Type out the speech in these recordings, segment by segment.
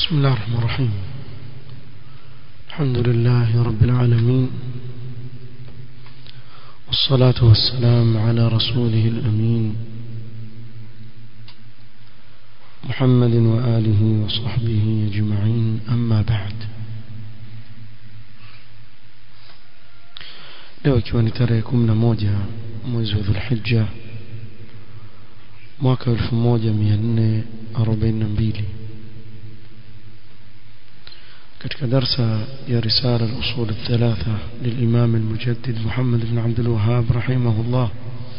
بسم الله الرحمن الرحيم الحمد لله رب العالمين والصلاة والسلام على رسوله الأمين محمد وآله وصحبه أجمعين أما بعد leo ikiwa ni tarehe kumi na moja mwezi wa dhulhija mwaka elfu moja mia nne arobaini na mbili katika darsa ya risala al-usul الثلاثة للإمام المجدد محمد بن عبد الوهاب رحمه الله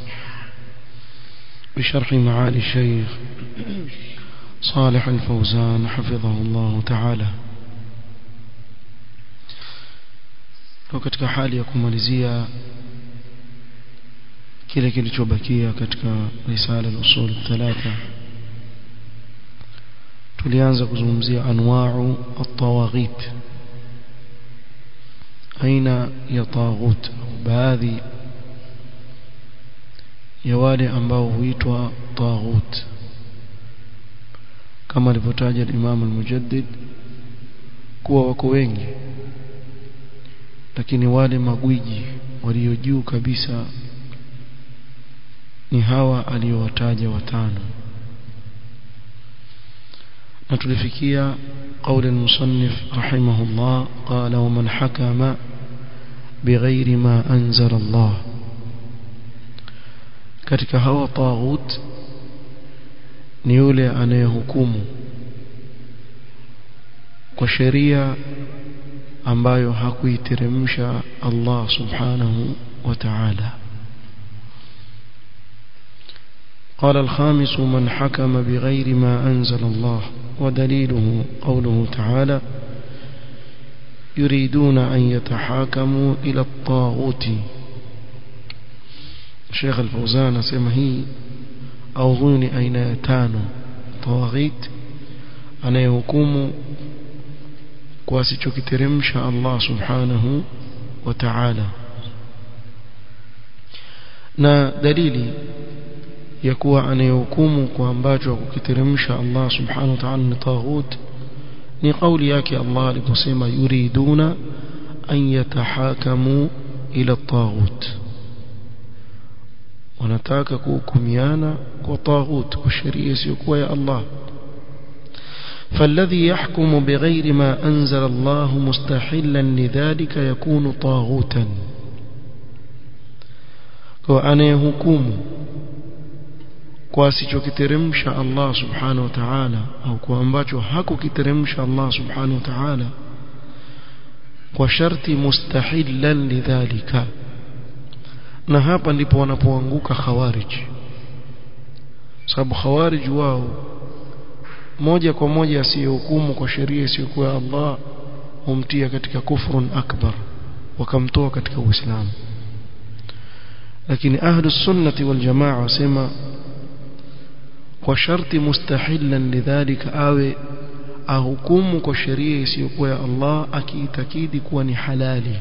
بشرح معالي الشيخ صالح الفوزان حفظه الله تعالى kwa katika hali ya kumalizia kile kilichobakia katika risala al-usul thalatha tulianza kuzungumzia anwa'u at-tawaghit aina ya taghut baadhi ya wale ambao huitwa taghut kama alivyotaja Imam al-Mujaddid kuwa wako wengi lakini wale magwiji walio juu kabisa ni hawa aliyowataja watano na tulifikia قول المصنف رحمه الله قال ومن حكم بغير ما أنزل الله katika hawa taghut ni yule anayehukumu kwa sheria ambayo hakuiteremsha Allah subhanahu wa ta'ala قال الخامس من حكم بغير ما أنزل الله ودليله قوله تعالى يريدون أن يتحاكموا إلى الطاغوت الشيخ الفوزان سمهي أو ظن أين يتانو طواغيت أنا يحكم kwasichokiteremsha Allah subhanahu wa ta'ala na dalili ya kuwa anayehukumu kwa ambacho kukiteremsha Allah subhanahu wa ta'ala ni taghut ni kauli yake Allah aliposema yuriduna an yatahakamu ila taghut wanataka kuhukumiana kwa taghut kwa sheria isiyokuwa ya Allah فالذي يحكم بغير ما أنزل الله مستحلا لذلك يكون طاغوتا وأنا يهكم kwasichokiteremsha Allah subhanahu wa ta'ala au kwa ambacho hakukiteremsha Allah subhanahu wa ta'ala kwa sharti mustahilan lidhalika na hapa ndipo wanapoanguka khawarij sababu khawarij wao moja kwa moja asiyehukumu kwa sheria isiyokuwa Allah humtia katika kufrun akbar wakamtoa katika uislamu lakini ahlus sunnati wal jamaa wasema kwa sharti mustahilan lidhalika awe ahukumu kwa sheria isiyokuwa ya Allah akiitakidi kuwa ni halali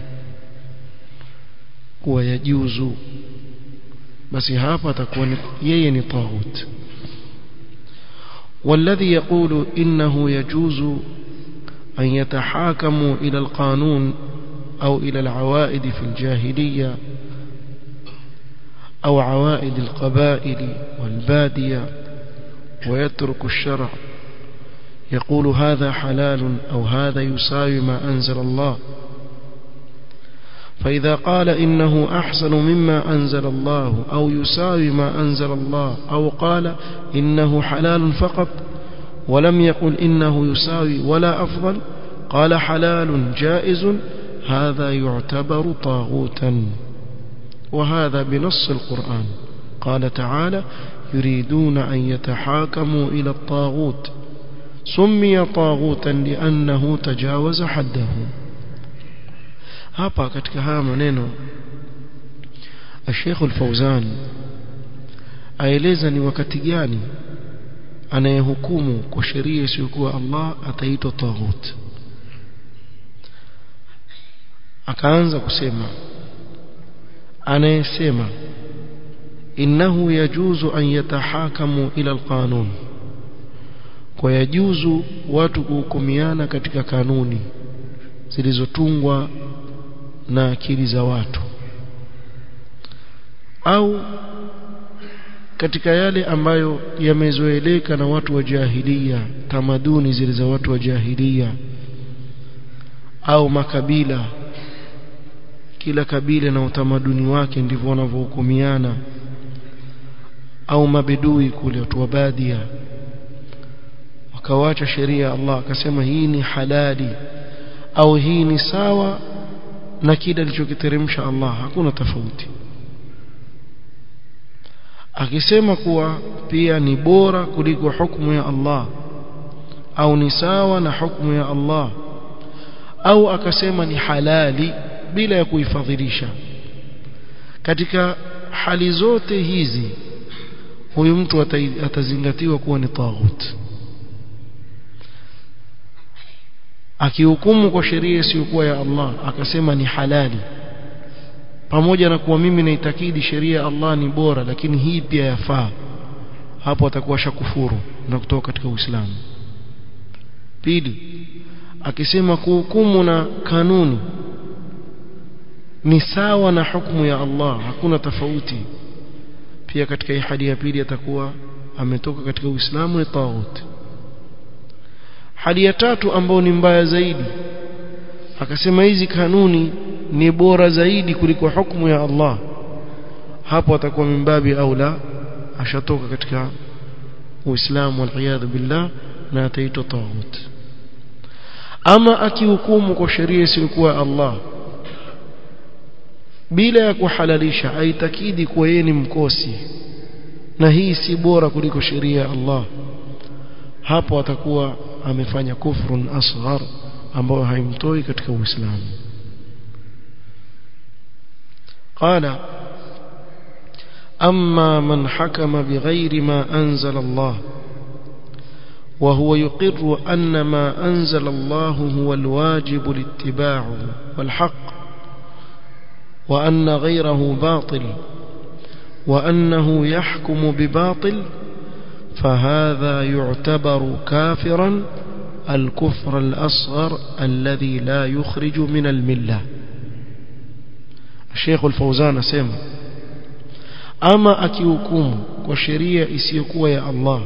kuwa yajuzu basi hapa atakuwa yeye ni taghut والذي يقول إنه يجوز أن يتحاكموا إلى القانون أو إلى العوائد في الجاهلية أو عوائد القبائل والبادية ويترك الشرع يقول هذا حلال أو هذا يساوي ما أنزل الله فإذا قال إنه أحسن مما أنزل الله أو يساوي ما أنزل الله أو قال إنه حلال فقط ولم يقل إنه يساوي ولا أفضل قال حلال جائز هذا يعتبر طاغوتا وهذا بنص القرآن قال تعالى يريدون أن يتحاكموا إلى الطاغوت سمي طاغوتا لأنه تجاوز حده hapa katika haya maneno Sheikh Al-Fauzan aeleza ni wakati gani anayehukumu kwa sheria isiyokuwa Allah ataitwa taghut akaanza kusema anayesema innahu yajuzu an yatahakamu ila alqanun kwa yajuzu watu kuhukumiana katika kanuni zilizotungwa na akili za watu au katika yale ambayo yamezoeleka na watu wa jahilia tamaduni zile za watu wa jahilia au makabila kila kabila na utamaduni wake ndivyo wanavyohukumiana au mabedui kule watu wa badia wakawacha sheria ya Allah akasema hii ni halali au hii ni sawa na kile alichokiteremsha Allah hakuna tofauti akisema kuwa pia ni bora kuliko hukumu ya Allah au ni sawa na hukumu ya Allah au akasema ni halali bila ya kuifadhilisha katika hali zote hizi huyu mtu atazingatiwa kuwa ni taghut akihukumu kwa sheria isiyokuwa ya Allah akasema ni halali pamoja na kuwa mimi naitakidi sheria ya Allah ni bora lakini hii pia yafaa hapo atakuwa shakufuru na kutoka katika Uislamu pili akisema kuhukumu na kanuni ni sawa na hukumu ya Allah hakuna tofauti pia katika hii hadi ya pili atakuwa ametoka katika Uislamu ni taghut hali ya tatu ambayo ni mbaya zaidi akasema hizi kanuni ni bora zaidi kuliko hukumu ya Allah hapo atakuwa mimbabi au la ashatoka katika Uislamu wal billah na ataitwa taghut ama akihukumu kwa sheria isiyokuwa Allah bila ya kuhalalisha aitakidi kuwa yeye ni mkosi na hii si bora kuliko sheria ya Allah hapo atakuwa amefanya kufrun asghar ambao haimtoi katika Uislamu قال أما من حكم بغير ما أنزل الله وهو يقر أن ما أنزل الله هو الواجب الاتباع والحق وأن غيره باطل وأنه يحكم بباطل فهذا يعتبر كافرا الكفر الأصغر الذي لا يخرج من الملة الشيخ الفوزان سيما أما أكيوكم وشريع إسيكوا يا الله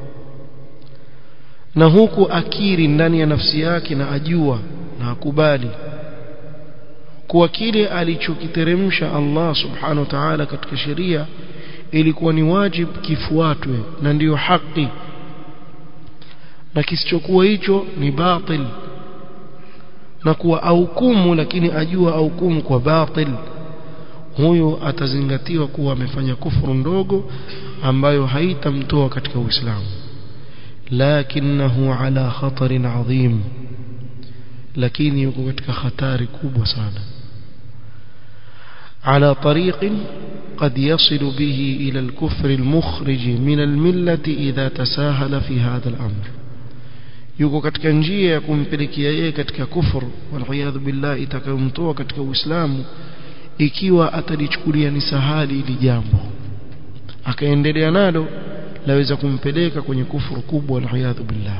na huku akiri ndani ya nafsi yake na ajua na akubali kuwa kile alichokiteremsha Allah subhanahu wa ta'ala katika sheria ilikuwa ni wajibu kifuatwe na ndiyo haki na kisichokuwa hicho ni batil na kuwa aukumu lakini ajua aukumu kwa batil huyo atazingatiwa kuwa amefanya kufuru ndogo ambayo haitamtoa katika Uislamu lakinahu ala khatarin adhim lakini yuko katika hatari kubwa sana على طريق قد يصل به إلى الكفر المخرج من الملة إذا تساهل في هذا الأمر yuko katika njia ya kumpelekea yeye katika kufuru waliyadhu billah itakayomtoa katika uislamu ikiwa atalichukulia ni sahali ili jambo akaendelea nalo laweza kumpeleka kwenye kufuru kubwa waliyadhu billah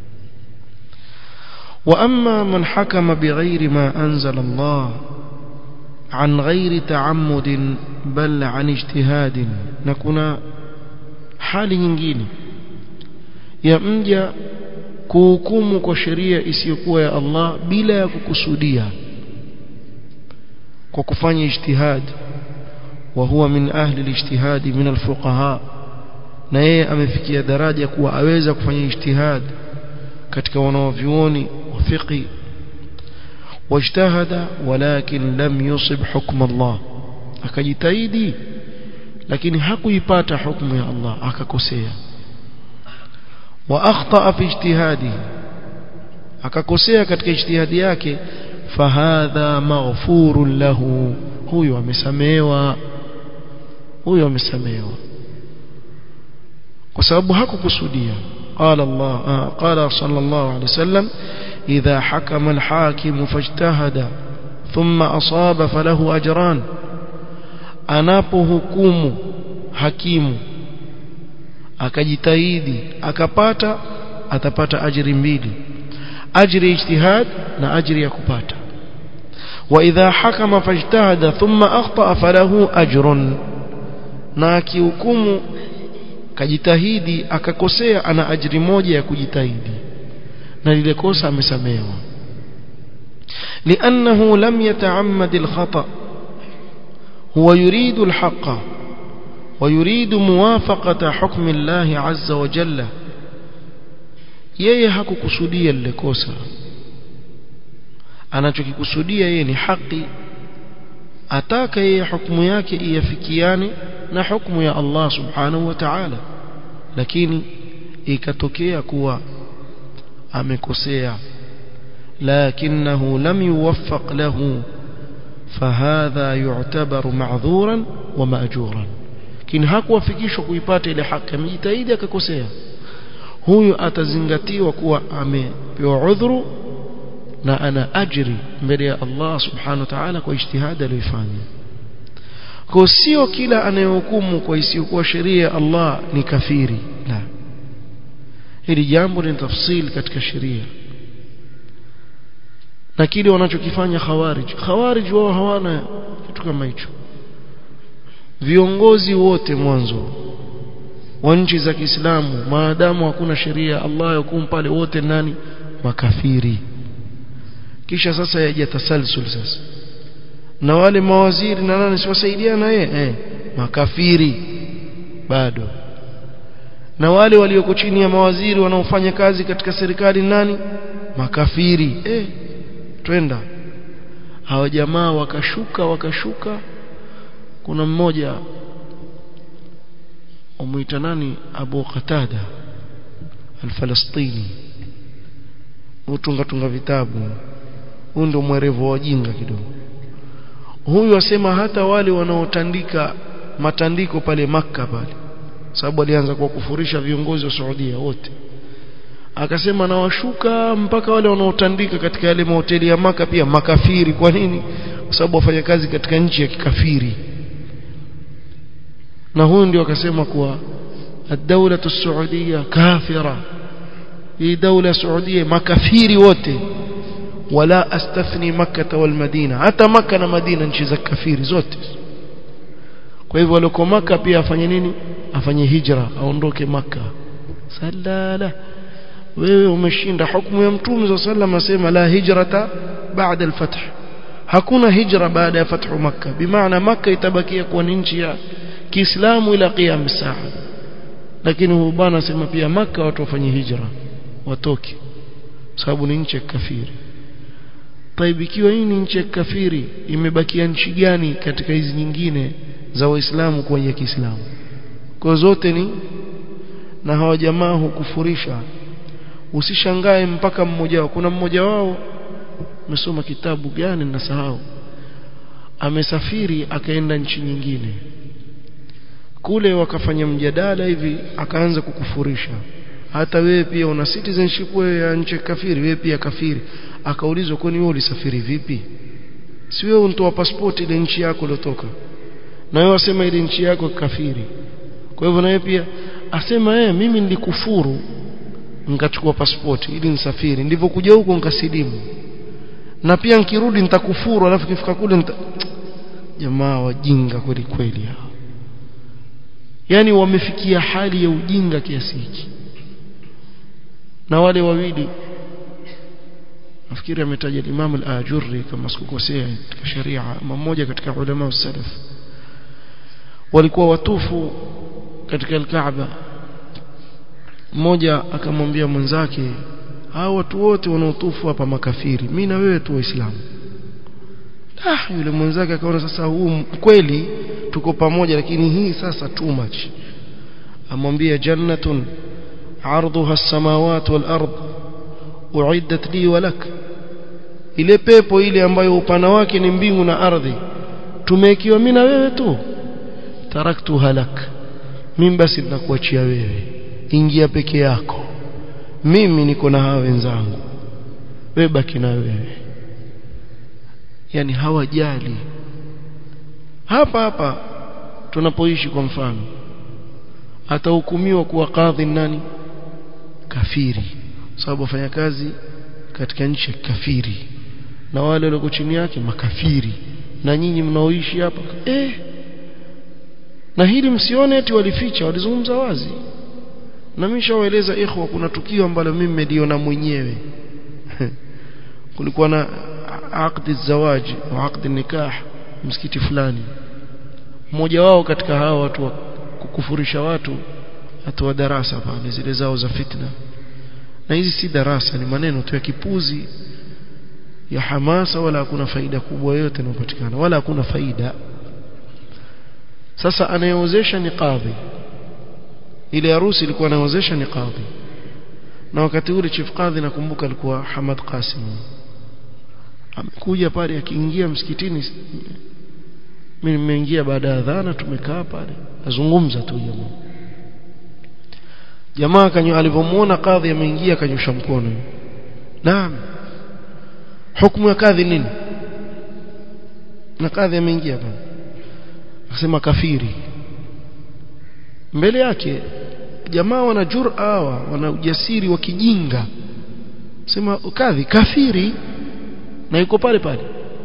wa amma man hakama bighairi ma anzala Allah عن غير تعمد بل عن اجتهاد نكون hali nyingine ya mja kuhukumu kwa sheria isiyokuwa ya Allah bila ya kukusudia kwa kufanya ijtihad wa huwa min ahli alijtihad min alfuqaha na yeye amefikia daraja kuwa aweza kufanya ijtihad katika wanaovyuoni wa fiqh واجتهد ولكن لم يصب حكم الله akajitahidi lakini hakuipata hukumu ya Allah akakosea wa akhta fi ijtihadihi akakosea katika ijtihadi yake fahadha maghfurun lahu huyo amesamehewa huyo amesamehewa kwa sababu hakukusudia qala Allah qala sallallahu alayhi wasallam إذا حكم الحاكم فاجتهد ثم أصاب فله أجران anapohukumu hakimu akajitahidi akapata atapata ajiri mbili ajri ijtihad na ajri ya kupata واذا حكم فاجتهد ثم اخطا فله اجر na akihukumu kajitahidi akakosea ana ajiri moja ya kujitahidi na lile kosa amesamehewa لانه لم يتعمد الخطا هو يريد الحق ويريد موافقه حكم الله عز وجل yeye hakukusudia lile kosa anachokikusudia yeye ni haki ataka yeye hukumu yake iafikiane na hukumu ya Allah subhanahu wa ta'ala lakini ikatokea kuwa amekosea lakinahu lam yuwaffaq lahu fahadha yu'tabaru ma'dhuran wa ma'juran lakini hakuwafikishwa kuipata ile haki amejitahidi akakosea huyu atazingatiwa kuwa amepewa udhuru na ana ajri mbele ya Allah subhanahu wa ta'ala kwa ijtihada aliyofanya kwa sio kila anayehukumu kwa isiyokuwa sheria ya Allah ni kafiri la hili jambo ni tafsil katika sheria na kile wanachokifanya khawarij khawarij wao hawana kitu kama hicho viongozi wote mwanzo wa nchi za Kiislamu maadamu hakuna sheria Allah yakum pale wote nani makafiri kisha sasa yaje tasalsul sasa na wale mawaziri na nani siwasaidiana yeye eh makafiri bado na wale walioko chini ya mawaziri wanaofanya kazi katika serikali nani makafiri eh twenda hawa jamaa wakashuka wakashuka kuna mmoja umuita nani Abu Qatada al-Falastini utunga tunga vitabu huyu ndio mwerevu wa jinga kidogo huyu asema hata wale wanaotandika matandiko pale maka pale sababu alianza kwa kufurisha viongozi wa Saudia wote akasema na washuka mpaka wale wanaotandika katika yale mahoteli ya maka pia makafiri kwa nini kwa sababu wafanya kazi katika nchi ya kikafiri na huyu ndio akasema kuwa الدولة السعودية كافرة hii daula Saudia makafiri wote wala astathni makkah wal madina hata makkah na madina nchi za kafiri zote kwa hivyo walioko maka pia afanye nini afanye hijra aondoke maka salala wewe umeshinda hukumu ya mtume صلى الله عليه وسلم asema la hijrata baada al-fath hakuna hijra baada ya fathu makka bimaana makka itabakia kuwa ni nchi ya Kiislamu ila qiyam saa lakini huyu bwana asema pia makka watu wafanye hijra watoke sababu ni nchi ya kafiri طيب ikiwa hii ni nchi ya kafiri imebakia nchi gani katika hizi nyingine za waislamu kwa ya Kiislamu kwa zote ni na hawa jamaa hukufurisha usishangae mpaka mmoja wao kuna mmoja wao umesoma kitabu gani nasahau amesafiri akaenda nchi nyingine kule wakafanya mjadala hivi akaanza kukufurisha hata wewe pia una citizenship wewe ya nchi kafiri wewe pia kafiri akaulizwa kwani wewe ulisafiri vipi si wewe unatoa pasipoti ile nchi yako uliotoka na wewe wasema ile nchi yako kafiri kwa hivyo na wewe pia asema yeye mimi nilikufuru nikachukua pasipoti ili nisafiri ndivyokuja huko nikasilimu na pia nikirudi nitakufuru alafu kifika kule nita... jamaa wajinga kweli kweli hao yani wamefikia hali ya ujinga kiasi hiki na wale wawili nafikiri ametaja Imam al-Ajurri kama sikukosea katika sharia mmoja katika ulama wa salaf walikuwa watufu katika al-Kaaba mmoja akamwambia mwenzake hao watu wote wanaotufu hapa makafiri mimi na wewe tu waislamu ah yule mwenzake akaona sasa huu kweli tuko pamoja lakini hii sasa too much amwambia jannatun عرضها السماوات والأرض أعدت لي ولك ile pepo ile ambayo upana wake ni mbingu na ardhi tumekiwa mimi na wewe tu taraktu halak mimi basi ninakuachia wewe ingia peke yako mimi niko na hawa wenzangu wewe baki na wewe yani hawajali hapa hapa tunapoishi kwa mfano atahukumiwa kuwa kadhi nani kafiri sababu wafanya kazi katika nchi ya kafiri na wale walioko chini yake makafiri na nyinyi mnaoishi hapa eh na hili msione eti walificha walizungumza wazi na mimi nishawaeleza ikhwa kuna tukio ambalo mimi nimeliona mwenyewe kulikuwa na aqdi zawaji au aqdi nikah msikiti fulani mmoja wao katika hao watu wa kukufurisha watu atoa darasa pale zile zao za fitna na hizi si darasa ni maneno tu ya kipuzi ya hamasa wala hakuna faida kubwa yote inayopatikana wala hakuna faida sasa anayeozesha ni kadhi ile harusi ilikuwa anaozesha ni kadhi na wakati ule chief kadhi nakumbuka alikuwa Hamad Qasim amekuja pale akiingia msikitini mimi nimeingia baada ya adhana tumekaa pale azungumza tu jamaa jamaa kanyo alipomuona kadhi ameingia kanyosha mkono naam hukumu ya kadhi nini na kadhi ameingia pale akasema kafiri mbele yake jamaa wana jura hawa wana ujasiri wa kijinga sema kadhi kafiri na yuko pale pale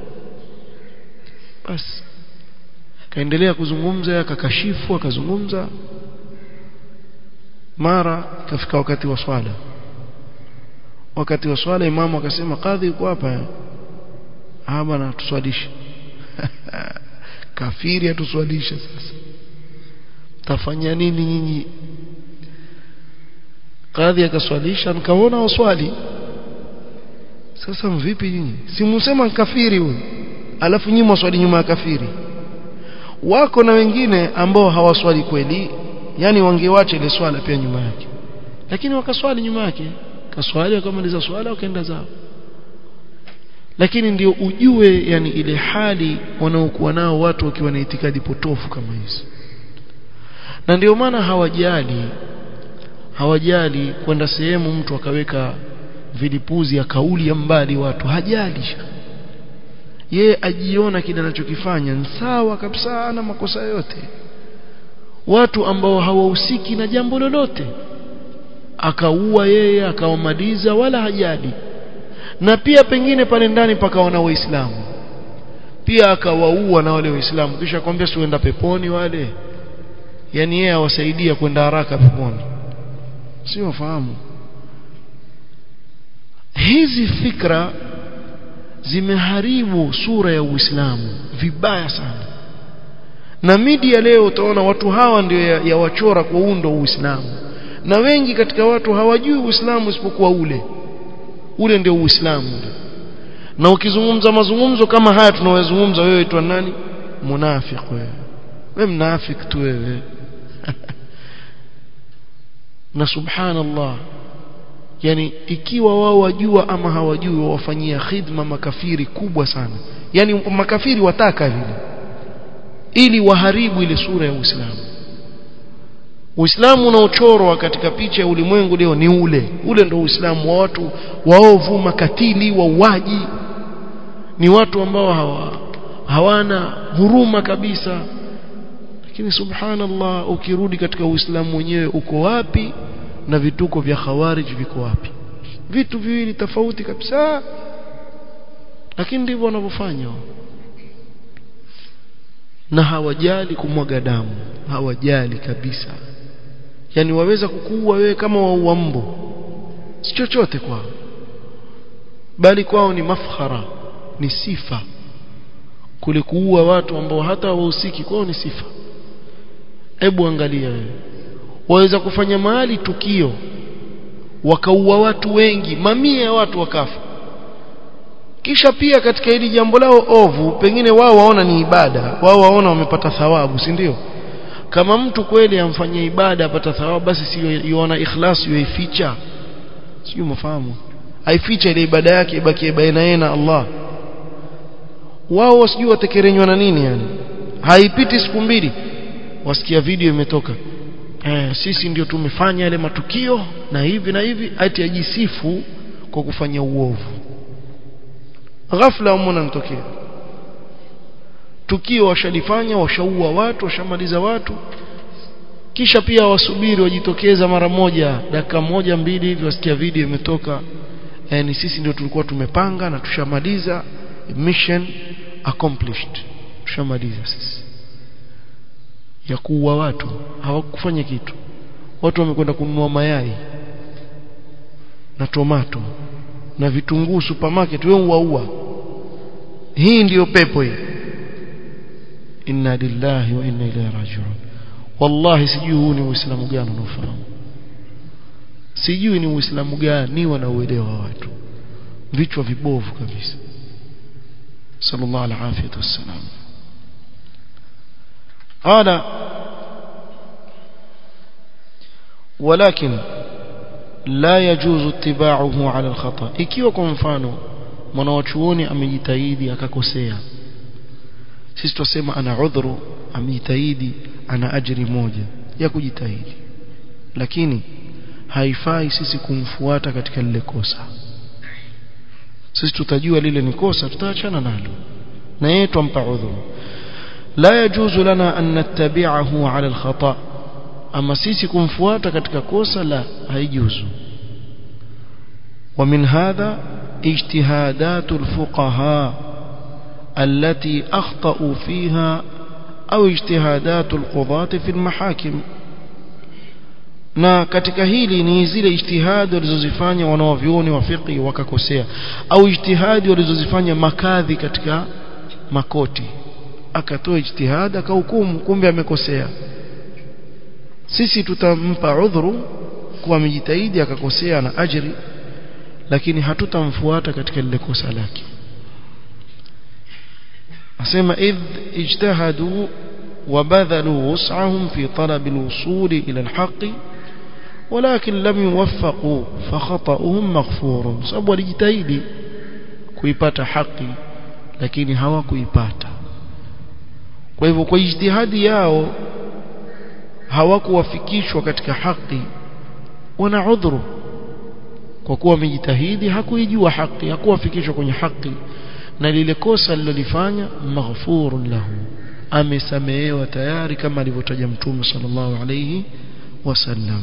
basi kaendelea kuzungumza akakashifu akazungumza mara kafika wakati wa swala wakati wa swala imamu akasema kadhi yuko hapa ah bwana tuswalishe kafiri atuswalishe sasa tafanya nini nyinyi kadhi akaswalisha nikaona waswali sasa mvipi nyinyi simusema kafiri huyu alafu nyinyi mwaswali nyuma ya kafiri wako na wengine ambao hawaswali kweli yani wangewacha ile swala pia nyuma yake lakini wakaswali nyuma yake kaswali wakamaliza swala wakaenda zao lakini ndio ujue yani ile hali wanaokuwa nao watu wakiwa na itikadi potofu kama hizi na ndio maana hawajali hawajali kwenda sehemu mtu akaweka vilipuzi ya kauli ya mbali watu hajali ye ajiona kile anachokifanya ni sawa kabisa ana makosa yote watu ambao hawahusiki na jambo lolote akaua yeye akawamaliza wala hajali na pia pengine pale ndani pakaona waislamu pia akawaua na wale waislamu kisha kwambia sienda peponi wale yani yeye awasaidia kwenda haraka peponi si wafahamu hizi fikra zimeharibu sura ya Uislamu vibaya sana na media leo utaona watu hawa ndio ya, ya wachora kwa undo Uislamu na wengi katika watu hawajui Uislamu isipokuwa ule ule ndio Uislamu ule na ukizungumza mazungumzo kama haya tunayozungumza wewe itwa nani munafiki wewe wewe mnafiki tu wewe na subhanallah yani ikiwa wao wajua ama hawajui wawafanyia khidma makafiri kubwa sana yani makafiri wataka vile ili waharibu ile sura ya Uislamu Uislamu unaochorwa katika picha ya ulimwengu leo ni ule ule ndio Uislamu wa watu waovu makatili wauaji ni watu ambao hawa, hawana huruma kabisa lakini subhanallah ukirudi katika Uislamu wenyewe uko wapi na vituko vya khawarij viko wapi vitu viwili tofauti kabisa lakini ndivyo wanavyofanya na hawajali kumwaga damu hawajali kabisa yani waweza kukuua wewe kama waua mbu si chochote kwao bali kwao ni mafkhara ni sifa kule kuua watu ambao hata wahusiki kwao ni sifa hebu angalia wewe waweza kufanya mahali tukio wakaua watu wengi mamia ya watu wakafa kisha pia katika hili jambo lao ovu pengine wao waona ni ibada wao waona wamepata thawabu si ndio kama mtu kweli amfanyia ibada apata thawabu basi sio yuona ikhlas yuificha sio mfahamu aificha ile ibada yake ibaki baina yeye na Allah wao wasijui watekerenywa na nini yani haipiti siku mbili wasikia video imetoka eh, sisi ndio tumefanya yale matukio na hivi na hivi ati ajisifu kwa kufanya uovu ghafla umona mtokea tukio washalifanya washaua watu washamaliza watu kisha pia wasubiri wajitokeza mara moja dakika moja mbili hivi wasikia video imetoka yani sisi ndio tulikuwa tumepanga na tushamaliza mission accomplished tushamaliza sisi ya kuua watu hawakufanya kitu watu wamekwenda kununua mayai na tomato na vitunguu supermarket wewe uwaua hii ndiyo pepo hii inna lillahi wa inna ilaihi rajiun wallahi sijui huu ni uislamu gani unaofahamu sijui ni uislamu gani wanauelewa watu vichwa vibovu kabisa sallallahu alaihi wasallam قال ولكن لا يجوز اتباعه على الخطأ ikiwa kwa mfano mwanachuoni amejitahidi akakosea sisi tusema ana udhuru amejitahidi ana ajiri moja ya kujitahidi lakini haifai sisi kumfuata katika lile kosa sisi tutajua lile ni kosa tutaachana nalo na yeye tumpa udhuru لا يجوز لنا أن نتبعه على الخطأ أما سيسي كمفواتا katika kosa la haijuzu ومن هذا اجتهادات الفقهاء التي أخطأوا فيها أو اجتهادات القضاة في المحاكم na katika hili ni zile ijtihadi walizozifanya wanaovyuoni wa fiqh wakakosea au ijtihadi walizozifanya makadhi katika makoti akatoa ijtihad akahukumu kumbe amekosea sisi tutampa udhuru kuwa amejitahidi akakosea na ajri lakini hatutamfuata katika lile kosa lake asema idh ijtahadu وبذلوا وسعهم في طلب الوصول إلى الحق ولكن لم يوفقوا فخطأهم مغفور sababu walijitahidi kuipata haki lakini hawakuipata kwa hivyo kwa ijtihadi yao hawakuwafikishwa katika haki wana udhuru kwa kuwa wamejitahidi hakuijua haki hakuwafikishwa kwenye haki na lile kosa alilolifanya maghfurun lahu amesamehewa tayari kama alivyotaja mtume sallallahu alayhi wasallam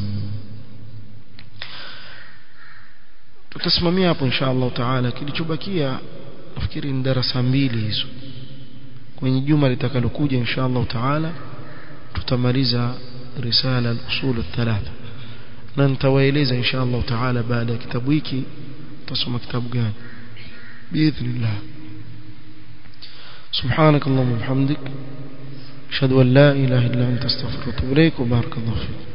tutasimamia hapo insha Allah taala kilichobakia nafikiri ni darasa mbili hizo kwenye juma litakalokuja insha Allah taala tutamaliza risala al-usul al-thalatha na nitawaeleza insha Allah taala baada ya kitabu hiki tutasoma kitabu gani باذن سبحانك اللهم وبحمدك اشهد ان لا اله الا انت استغفرك واتوب اليك وبارك الله فيك